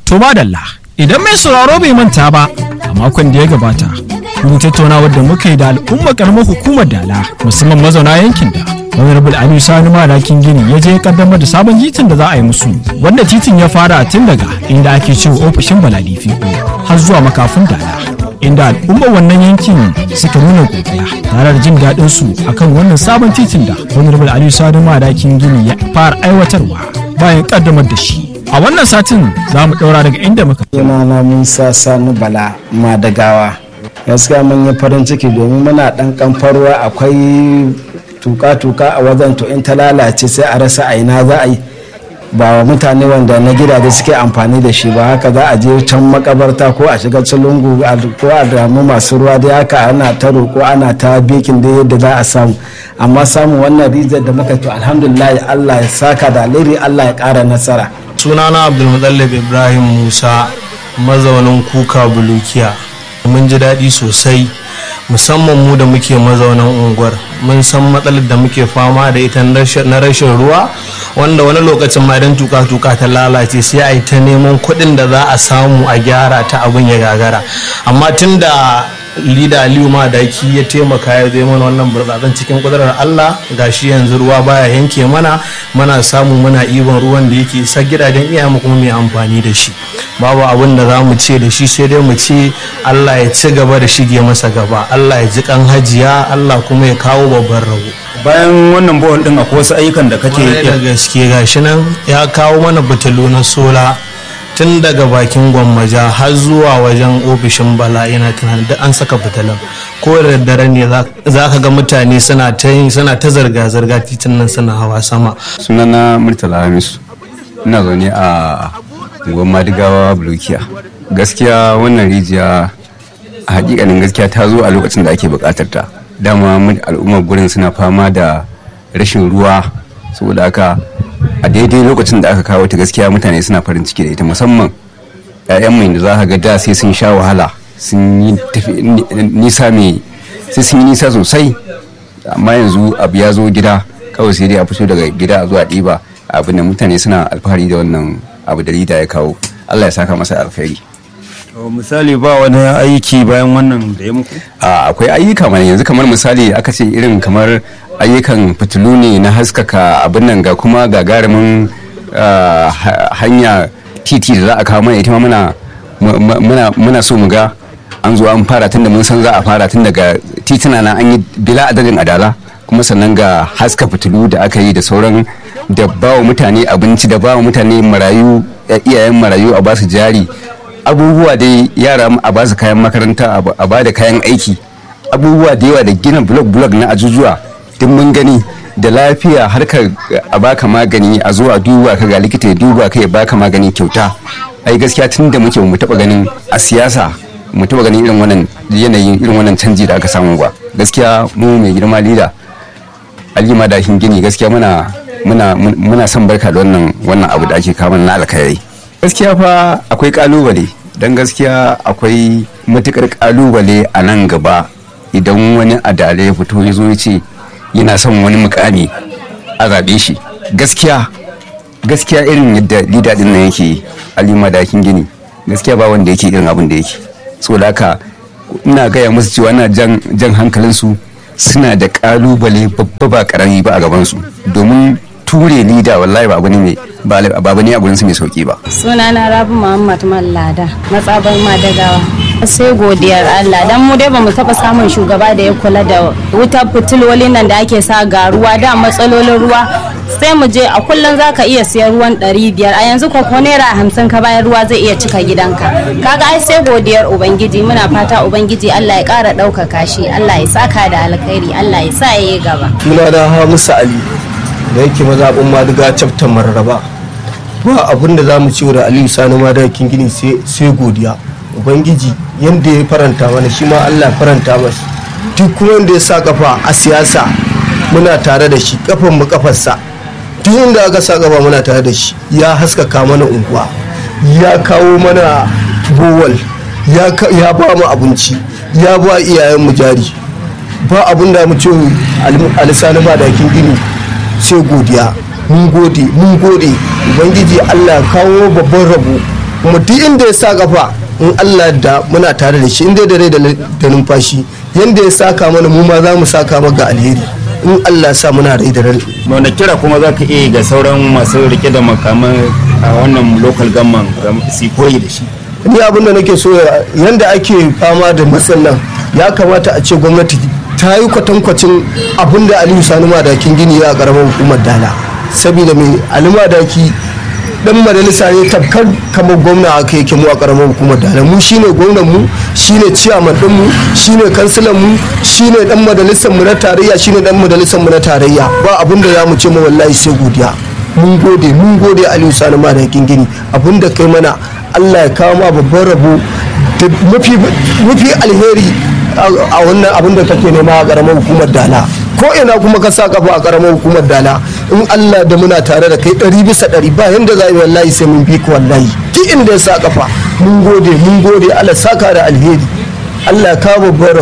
To madalla idan mai sauraro bai manta ba a makon da ya gabata mun tattauna wadda muka yi da al'umma karamar hukumar dala musamman mazauna yankin da honorable aliyu sani malakin gini ya je kaddamar da sabon titin da za a yi musu wanda titin ya fara tun daga inda ake cewa ofishin baladifi har zuwa makafin dala inda al'ummar wannan yankin suka nuna godiya tare da jin daɗin su akan wannan sabon titin da honorable aliyu sani malakin gini ya fara aiwatarwa bayan kaddamar da shi a wannan satin za mu ɗaura daga inda muka sunana musa sani bala madagawa gaskiya mun yi farin ciki domin muna ɗan kamfarwa akwai tuka-tuka a wajen to in ta lalace sai a rasa a ina za a yi ba wa mutane wanda na gidaje suke amfani da shi ba haka za a je can makabarta ko a shiga lungu ko a damu masu ruwa da haka ana ta roƙo ana ta bikin da yadda za a samu amma samun wannan rijiyar da muka to alhamdulillah Allah ya saka da alheri Allah ya ƙara nasara sunana abdulmutallab ibrahim musa mazaunin kuka bulukiya mun ji daɗi sosai musamman mu da muke mazaunan unguwar mun san matsalar da muke fama da ita na rashin ruwa wanda wani lokacin ma idan tuka-tuka ta lalace sai a yi ta neman kuɗin da za a samu a gyara ta abin ya gagara amma tun da lida aliyu madaki ya taimaka ya zai mana wannan burtsatsen cikin kudurar allah gashi yanzu ruwa baya yanke mana mana samu muna ibon ruwan da yake sa gidajen iyayenmu kuma mai amfani da shi babu abin da za mu ce da shi sai dai mu ce allah ya ci gaba da shige masa gaba allah ya ji kan hajiya allah kuma ya kawo babban rabo bayan wannan bohol din akwai wasu ayyukan da kake Kwarai da gaske gashi nan ya kawo mana butulu na sola tun daga bakin gwammaja har zuwa wajen ofishin bala yana tunanin duk an saka fitilan ko da daddare ne za ka ga mutane suna ta suna ta zarga-zarga titin nan suna hawa sama sunana murtala hamisu ina zaune a gwamma digawa bulukiya gaskiya wannan rijiya a hakikanin gaskiya ta zo a lokacin da ake bukatar ta dama al'ummar gurin suna fama da rashin ruwa saboda haka a daidai lokacin da aka kawo ta gaskiya mutane suna farin ciki da ita musamman 'ya'yan mai da za ka ga da sai sun sha wahala sun yi nisa mai sai sun yi nisa sosai amma yanzu abu ya zo gida kawai sai dai a fito daga gida a zuwa ɗiba abin da mutane suna alfahari da wannan abu da rida ya kawo allah ya saka masa alkhairi misali ba wani aiki bayan wannan da ya muku akwai ayyuka mana yanzu kamar misali aka ce irin kamar ayyukan fitilu ne na haskaka abin nan ga kuma gagarumin hanya titi da za a kawo mana ita ma muna so mu ga an zo an fara tun da mun san za a fara tun daga tituna na an yi bila adadin adala kuma sannan ga haska fitilu da aka yi da sauran da bawa mutane abinci da bawa mutane marayu iyayen marayu a basu jari abubuwa dai yara a basu kayan makaranta a ba da kayan aiki abubuwa da yawa da gina blog blog na ajujuwa duk mun gani da lafiya harkar a baka magani a zuwa duba ka ga likita ya duba ka ya baka magani kyauta ai gaskiya tun da muke mu taba ganin a siyasa mu taba ganin irin wannan yanayin irin wannan canji da aka samu ba gaskiya mu mai girma lida alima da gini gaskiya muna muna muna son barka da wannan wannan abu da ake kawo na alkhairi gaskiya fa akwai kalubale dan gaskiya akwai matukar kalubale a nan gaba idan wani adalai ya fito ya zo ya ce yana son wani mukami a zaɓe shi gaskiya gaskiya irin yadda lida din nan yake alima dakin gini gaskiya ba wanda yake irin abin da yake so da haka ina gaya musu cewa ina jan jan hankalinsu suna da kalubale babba ba karami ba a gabansu domin ture lida wallahi ba abu ne ba abu ne a gurinsu mai sauki ba sunana rabu muhammad mallada matsabar madagawa sai godiyar Allah dan mu dai bamu taba samun shugaba da ya kula da wutar fitilolin nan da ake sa ga ruwa da matsalolin ruwa sai mu je a kullum zaka iya siyan ruwan ɗari biyar a yanzu ko naira hamsin ka bayan ruwa zai iya cika gidanka kaga ai sai godiyar ubangiji muna fata ubangiji Allah ya ƙara ɗaukaka shi Allah ya saka da alkhairi Allah ya sa ya yi gaba suna da Hamisu Ali da yake mazaɓin madiga caftan mararraba ba abin da za mu ci da Aliyu Sani madakin gini sai godiya ubangiji yadda ya faranta mana shi ma allah faranta masa duk kuma wanda ya sa kafa a siyasa muna tare da shi kafan mu kafarsa duk inda aka sa kafa muna tare da shi ya haskaka mana unguwa ya kawo mana bowal ya ba mu abinci ya ba iyayen mu jari ba abin da mu ce alisani ba dakin gini sai godiya mun gode mun gode ubangiji allah kawo babban rabo kuma duk inda ya sa kafa in Allah da muna tare da shi inda da rai da numfashi yanda ya saka mana mu ma za mu saka maka alheri in Allah sa muna rai da rai wanda kira kuma za ka iya ga sauran masu rike da makaman a wannan local gamman su koyi da shi ni abin da nake so yanda ake fama da matsalan ya kamata a ce gwamnati ta yi kwatankwacin abin da aliyu sani madakin gini ya karamar hukumar dala saboda mai aliyu madaki dan majalisa ne tafkar kamar gwamna aka yake mu a karamar hukumar dala mu shine gwamnan mu shine ciyaman din mu shine kansilan mu shine dan majalisar mu na tarayya shine dan majalisar mu na tarayya ba abin da zamu ce mu wallahi sai godiya mun gode mun gode aliyu sani madakin gini abin da kai mana Allah ya kawo ma babban rabo da mafi alheri a wannan abin da kake nema a karamar hukumar dala ko ina kuma ka sa kafa a karamar hukumar dala in Allah da muna tare da kai ɗari bisa ɗari ba yanda za yi wallahi sai mun bi ka wallahi duk inda ya sa kafa mun gode mun gode Allah saka da alheri Allah ya kawo babban